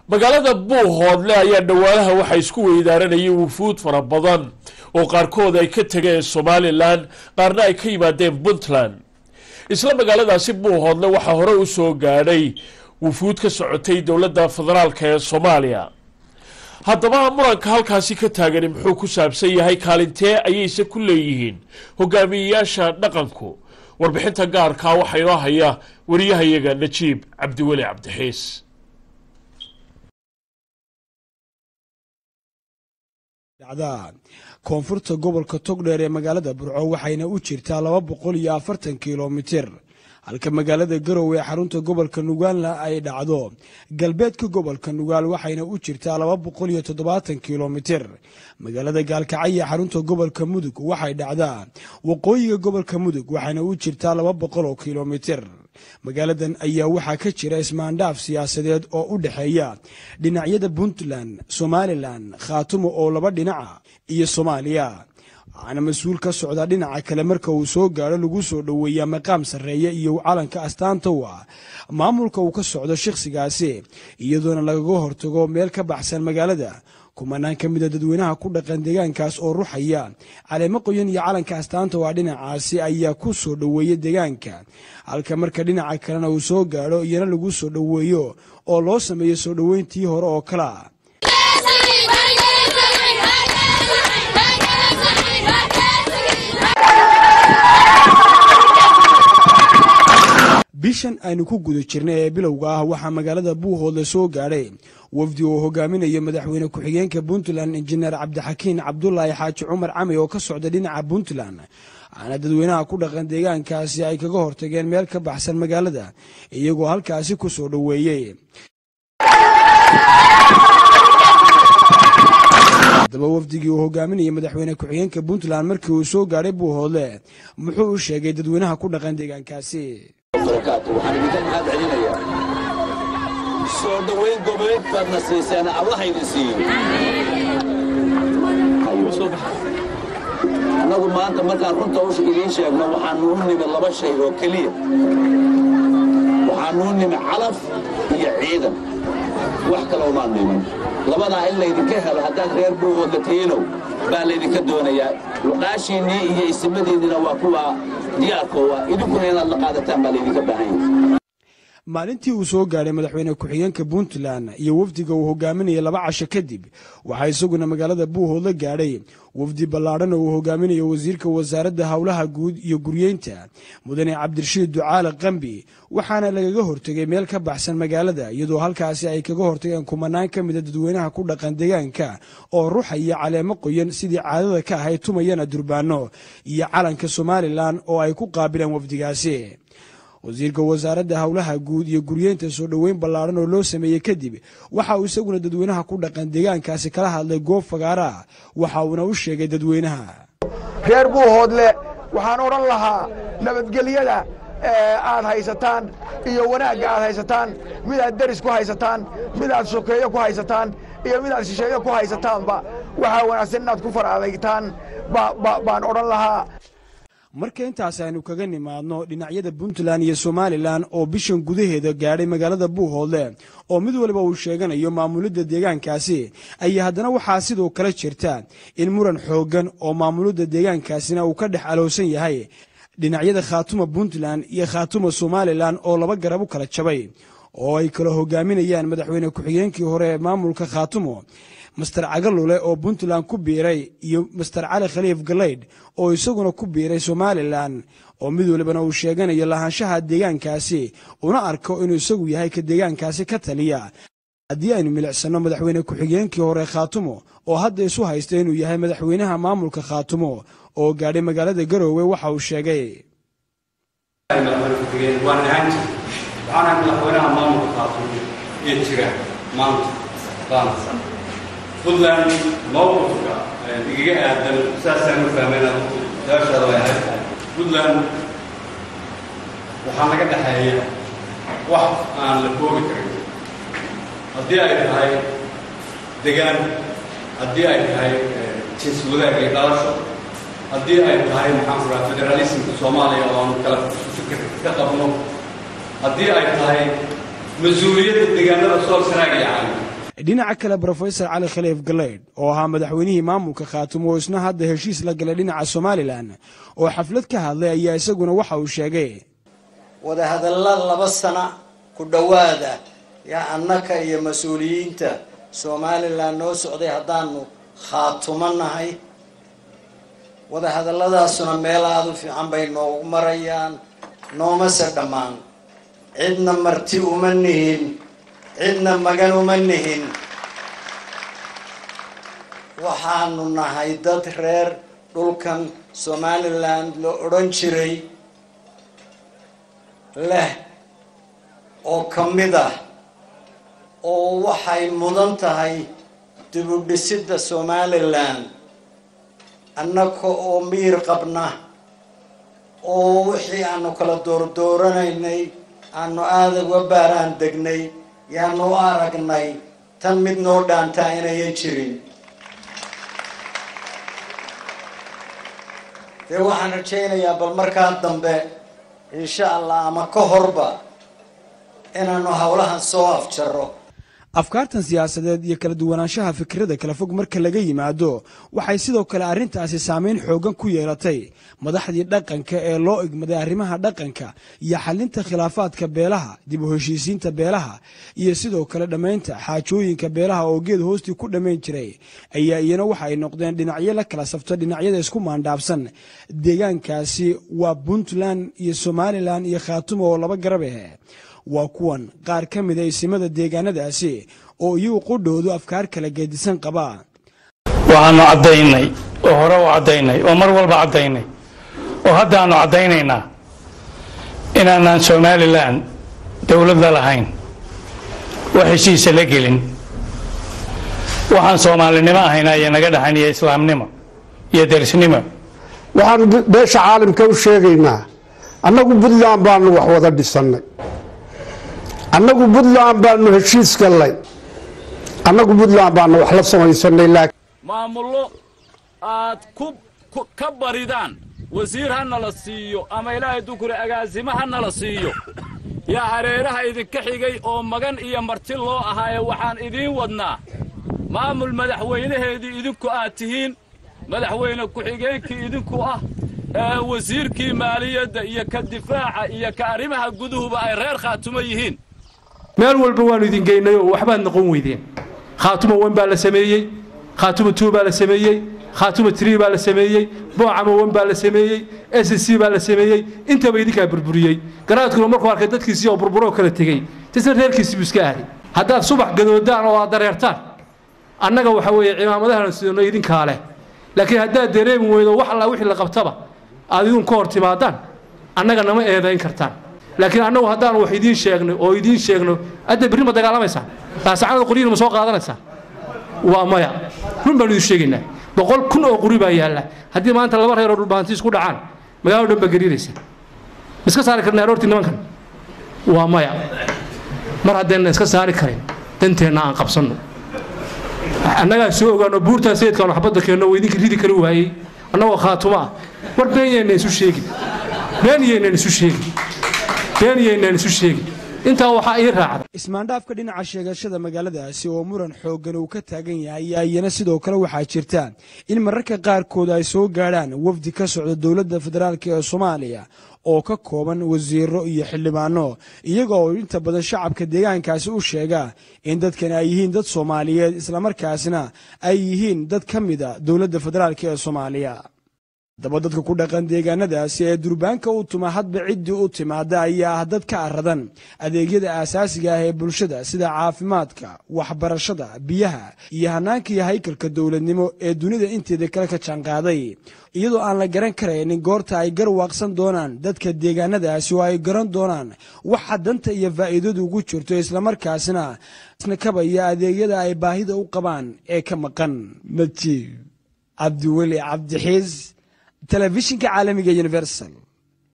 magaalada buuhoodle ayaa dhowaanaha waxaa isku weydaaranayay wufuud fara badan oo qaarkood ay ka tegeen somalilan qaarna ay ka yimaadeen puntland isla magaaladaasi buuhoodle waxaa hore u soo gaadhay wufuud ka socotay dowladda federaalk ee soomaaliya haddaba muranka halkaasi ka taagani muxuu ku saabsan yahay kaalintee ayayse ku leeyihiin hogaamiyeyaasha dhaqanku warbixinta gaarkaa waxaa inoo haya wariyahayaga najiib cabdiweli cabdixiis dhacda koonfurta gobolka togdheer ee magaalada burco waxayna u jirtaa laba boqol iyo afartan kilomitir halka magaalada garow ee xarunta gobolka nugaalna ay dhacdo galbeedka gobolka nugaal waxayna u jirtaa laba boqol iyo toddobaatan kilomitir magaalada gaalkacyo ee xarunta gobolka mudug waxay dhacdaa waqooyiga gobolka mudug waxayna u jirtaa laba boqol oo kilomitir magaaladan ayaa waxaa ka jira ismaandhaaf siyaasadeed oo u dhexeeya dhinacyada puntland somalilan khaatumo oo laba dhinaca iyo soomaaliya waxaana mas-uul ka socda dhinaca kale marka uu soo gaadho lagu soo dhoweeyaa maqaam sarreeya iyo calanka astaanta u ah maamulka uu ka socdo shakhsigaasi iyadoona lagaga hortago meel ka baxsan magaalada kumanaan ka mida dadweynaha ku dhaqan deegaankaas oo ruxaya caleemo qoyan iyo calanka astaanta waa dhinacaasi ayaa ku soo dhoweeya deegaanka halka marka dhinaca kalena uu soo gaadho iyana lagu soo dhoweeyo oo loo sameeyo soo dhoweyntii hore oo kalea bishan aynu ku guda jirnay ee bilowga ah waxaa magaalada buuhoodle soo gaadhay wafdi uu hogaaminayo madaxweyne ku-xigeenka puntland injineer cabdixakiin cabdulaahi xaaji cumar cami oo ka socda dhinaca puntland waxaana dadweynaha ku dhaqan deegaankaasi ay kaga hortageen meel ka baxsan magaalada iyagoo halkaasi ku soo dhoweeyey haddaba wafdigii uu hogaaminayay madaxweyne ku-xigeenka puntland markii uu soo gaadhay buuhoodle muxuu u sheegay dadweynaha ku dhaqan deegaankaasi waxaan idinka mahad celinayaa soo dhowayn goboleed baadna siiseen allahayna siiyo annagu maanta markaan runta usha idiin sheegno waxaanu u nimi laba shay oo keliya waxaanu u nimi calaf iyo ciidan wax kale umaan niman labadaa in laydinka helo haddaad reer buuhoodla tiinow baa laydinka doonayaa luqaashiinnii iyo isimadiinnina waa kuwa diyaarkoowa idinkuna inaad la qaadataan baa laydinka baahan yahay maalintii uu soo gaadhay madaxweyne ku-xigeenka puntland iyo wafdiga uu hogaaminayay laba casho kadib waxaa isaguna magaalada buuhoodla gaadhay wafdi ballaadhan oo uu hogaaminayo wasiirka wasaaradda howlaha guud iyo guryeynta mudane cabdirashiid ducaale qambi waxaana lagaga hortegay meel ka baxsan magaalada iyadoo halkaasi ay kaga hortageen kumanaan ka mida dadweynaha ku dhaqan deegaanka oo ruxaya caleemo qoyan sidii caadada ka ahayd tumayana durbaano iyo calanka somalilan oo ay ku qaabileen wafdigaasi wasiirka wasaaradda howlaha guud iyo guryeynta soo dhoweyn ballaadhan oo loo sameeyey kadib waxa uu isaguna dadweynaha ku dhaqan deegaankaasi kala hadlay goob fagaara waxa uuna u sheegay dadweynaha reer buuhoodle waxaan odhan lahaa nabadgelyada aad haysataan iyo wanaagga aad haysataan midaad deris ku haysataan midaad sokeeyo ku haysataan iyo midaad shisheeyo ku haysataanba waxaa wanaagsan inaad ku far adaygtaan baan odhan lahaa marka intaas aynu kaga nimaadno dhinacyada puntland iyo somalilan oo bishan gudaheeda gaadhay magaalada buuhoodle oo mid waliba uu sheeganayo maamulidda deegaankaasi ayaa haddana waxaa sidoo kale jirta in muran xooggan oo maamulidda deegaankaasina uu ka dhex alowsan yahay dhinacyada khaatuma puntland iyo khaatuma somalilan oo laba garab u kala jabay oo ay kala hogaaminayaan madaxweyne ku-xigeenkii hore ee maamulka khaatumo master cagalule oo puntland ku biiray iyo master cali khaliif galaydh oo isaguna ku biiray somalilan oo mid walibana uu sheeganayo lahaanshaha deegaankaasi una arko inuu isagu yahay ka deegaankaasi ka taliya haddii aynu milicsanno madaxweyne ku-xigeenkii hore khaatumo oo hadda isu haysta inuu yahay madaxweynaha maamulka khaatumo oo gaadhay magaalada garoowe waxa uu sheegay puntland mawqifka igaga aadan saasaan u fahmayna daashaada way ahayd puntland waxaa naga dhexeeya wax aan la koobi karin haddii ay tahay degaan haddii ay tahay jins wadaag iyo dhalasho haddii ay tahay maxaan ku raha federalismka soomaaliya oo aan kala fikir ka qabno haddii ay tahay mas-uuliyadda deegaanada sool sanaag iyo cali dhinaca kale brofesor cali khaliif galeydh oo ahaa madaxweynihii maamulka khaatumo oo isna hadda heshiis la galay dhinaca somalilan oo xaflad ka hadlay ayaa isaguna waxa uu sheegay wadahadalla laba sana ku dhowaada yaa annaka iyo mas-uuliyiinta somalilan noo socday haddaanu khaatumo nahay wadahadalladaasuna meel aada u fiican bay noogu marayaan noomase dhammaan cidna marti uma nihin cidna magan uma nihin waxaanu nahay dad reer dhulkan somalilan la odhan jiray leh oo ka mid ah oo waxay mudan tahay dibudhisidda somalilan annaka oo miir qabna oo wixii aanu kala doordooranaynay aanu aada uga baaraan degnay yaanu u aragnay tan mid noo dhaantaa inayan jirin dee waxaan rajaynayaa bal markaa dambe insha allah ama ka horba inaanu howlahan soo afjaro afkaartan siyaasadeed iyo kala duwanaanshaha fikirada kala fog marka laga yimaado waxay sidoo kale arrintaasi saameyn xoogan ku yeelatay madaxdii dhaqanka ee loo igmaday arrimaha dhaqanka iyo xalinta khilaafaadka beelaha dib u heshiisiinta beelaha iyo sidoo kale dhammaynta xaajooyinka beelaha oo geed hoostii ku dhammayn jiray ayaa iyana waxa ay noqdeen dhinacyo la kala safto dhinacyada isku maandhaabsan deegaankaasi waa puntland iyo somalilan iyo khaatumo oo laba garab ah waa kuwan qaar ka mida isimada deegaanadaasi oo iyagu qudhoodu afkaar kala geedisan qaba waxaanu caddaynay oo hore u caddaynay oo mar walba caddaynay oo haddaanu caddaynaynaa inaanaan somalilan dowladda lahayn wax heshiisa la gelin waxaan soomaalinimo ahayna iyo naga dhaxayn iyo islaamnimo iyo derisnimo waxaanu beesha caalamka u sheegaynaa annagu puntland baanu wax wada dhisannay annagu puntland baanu heshiis gallay annagu puntland baanu wax la samaysanay laakiin maamullo aad ku ka baridaan wasiir ha nala siiyo ama ilaahay dukure agaasimo ha nala siiyo yaa hareeraha idinka xigay oo magan iyo marti loo ahaaye waxaan idiin wadnaa maamul madaxweynaheedii idinku aad tihiin madaxweyne ku-xigeenkii idinku ah ee wasiirkii maaliyadda iyo ka difaaca iyo ka arrimaha guduhuba ay reer khaatumo yihiin meel walba waannu idin geynay oo waxbaad noqon weydeen khaatumo wan baa la sameeyey khaatumo tuu baa la sameeyey khaatumo trii baa la sameeyey boocamo wan baa la sameeyey s c baa la sameeyey intaba idinkaa burburiyey garaadkuna markuu arkay dadkiisii oo burburoo kala tegey tisna reerkiisii buu iska aaday haddaad subax gadoodaan oo aad dareertaan annaga waxa weeye cimaamadahan sidano idinkaa leh laakiin haddaad dareemi weydo wax alla wixii la qabtaba aad idinku ka hor timaadaan annaga nama eedayn kartaan laakiin annagu haddaanu wax idiin sheegno oo idiin sheegno adda berri ma dagaalamaysaan laasacanada qoryiina ma soo qaadanaysaan waa maya run baanu idin sheegaynaa boqol kun oo quri baa yaalla haddii maanta laba reer oo dhulbaanti isku dhacaan magaalado dhan baa gariiraysa ma iska saari karna aroortii nimankan waa maya mar haddayna iska saari karin danteenna aan qabsanno annagaa soo ogaano buurtaa sayidkaanu xabadda keenno oo idinka ridi kari waayey annagoo khaatumo ah war been yaynaan isu sheegin been yaynaan isu sheegin been yaynaan isu sheegin intaa waxaa ii raacda ismaandhaafka dhinaca sheegashada magaaladaasi oo muran xooggan uu ka taagan yahay ayaa iyana sidoo kale waxaa jirta in mararka qaarkood ay soo gaadhaan wafdi ka socda dowladda federaalk ee soomaaliya oo ka kooban wasiiro iyo xildhibaano iyaga oo inta badan shacabka deegaankaasi u sheega in dadkan ay yihiin dad soomaaliyeed islamarkaasna ay yihiin dad ka mida dowladda federaalk ee soomaaliya daba dadka ku dhaqan deegaanadaasi ee durbaanka u tuma hadba ciddii u timaada ayaa ah dad ka aradan adeegyada aasaasiga ah ee bulshada sida caafimaadka waxbarashada biyaha iyo hanaanka iyo haykalka dowladnimo ee dunida inteeda kale ka jaanqaaday iyadoo aan la garan karaynin goorta ay garwaaqsan doonaan dadka deegaanadaasi oo ay garan doonaan waxa danta iyo faa'iidadu ugu jirto islamarkaasna kabaya adeegyada ay baahida u qabaan ee ka maqan majiib cabdiweli cabdixiis telefishinka caalamiga universal